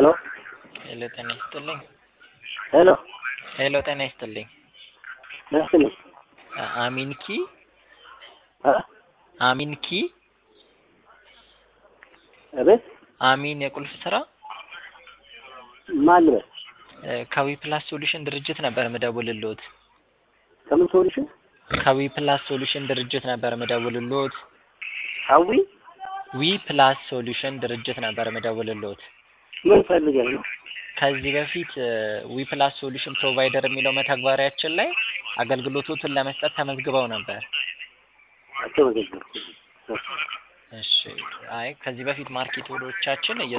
ሄሎ ሄሎ ጤና ይስጥልኝ። ሄሎ ሄሎ ጤና ይስጥልኝ። ነስኒ አ- አሚንኪ አ አሚንኪ አቤት አሚን የቁልፍ ስራ ማን ልበል? እ፣ ከዊ ፕላስ ሶሉሽን ድርጅት ነበር ምደውልልዎት። ከምን ሶሉሽን ከዊ ፕላስ ሶሉሽን ድርጅት ነበር ምደውልልዎት። ሀዊ ዊ ፕላስ ሶሉሽን ድርጅት ነበር ምደውልልዎት። ምን ፈልገህ ነው? ከዚህ በፊት ዊ ፕላስ ሶሉሽን ፕሮቫይደር የሚለው መተግበሪያችን ላይ አገልግሎቶቱን ለመስጠት ተመዝግበው ነበር። አልተመዘገብኩም። እሺ። አይ ከዚህ በፊት ማርኬቶቻችን